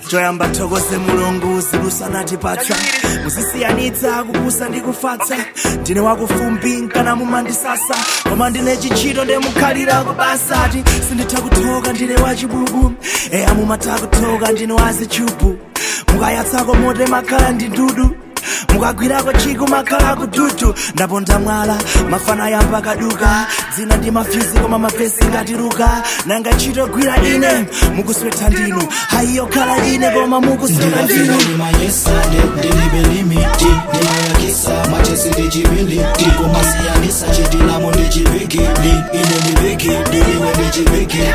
choyamba thokoze mulungu ziluso anatipatsa muzisiyanitsa kupusa ndi kufatsa ndine wakufumbi nkana mumandisasa koma ndine chichito ndemukhalira kubasati sinditha kuthoka ndine wachibubu eya mumatha kuthoka ndine wazichubu mukayatsako mote makhala ndi ndudu mukagwirako chiku makhala kututu ndaponda mwala mafana yamba kaduka dzina ndi mafyuzi koma mavesi ngatiruka nanga ntchito gwira ine mukuswetha ndinu hayiyo khala ine koma mukusweta ndinu ndimayesade ndilibe limiti ndimayakisa machesi ndichibiliti kumasiyanisa chitilamo ndichibigidi ine ndibigidi iwe ndichibigidi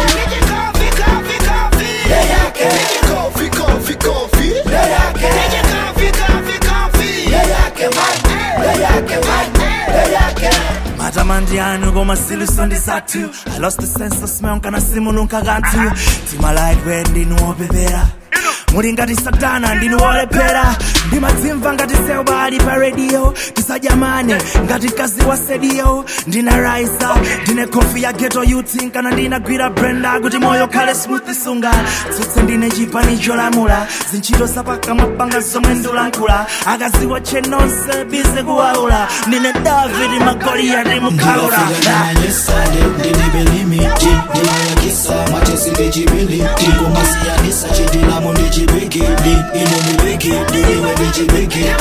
matamandi anu koma siluso ndi zathu i lost the sense of smell kana simununka kanthu timalaikwe ndinu wopepera muli ngati satana ndinu wolephera ndimadzimva ngati seuba ali pa radio tisajamane ngati mkazi wa sedio ndina raisa ndine kofi ya geto youth kana ndinagwira brenda kuti moyo khale smooth sunga tsutse ndine chipani cholamula zintchito zapakamwa panga zomwe ndikulankhula akaziwa chenonse bize kuwaula ndine david magoliyati mukhalula ndiyesade ndilibe limiti ndimayakisa machesi ndichibiliti kumasiyanisa chitilamo ndichibigidi ine ndibigidi iwe ndichibigidi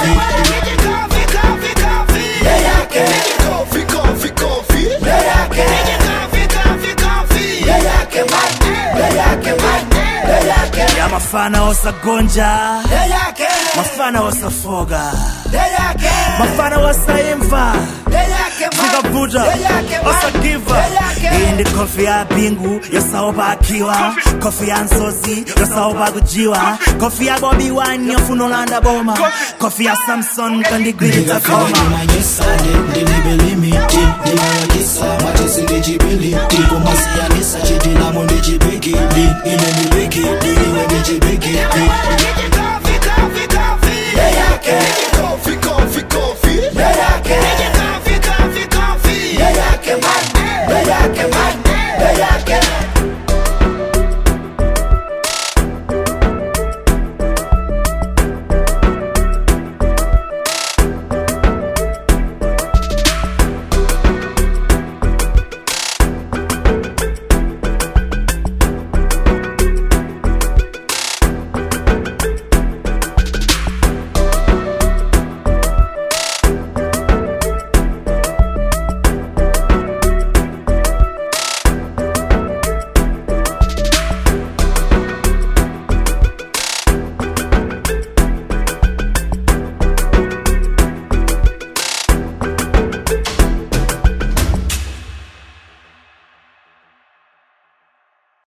ya mafana osagonja mafana osafoga mafana osaimva zikavuta osagiva iyi ndi kofi ya bingu yosaopa akiwa kofi ya nsozi yosaopa kujiwa kofi ya bobi wine yofuna olanda boma kofi ya samson kandigwiritsa koma ndimanyesade ndilibe limiti ndimayakisa machesi ndichibiliti kumasiyanisa chitilamo ndichibigidi ine ndibigidi iwe ndichibigidi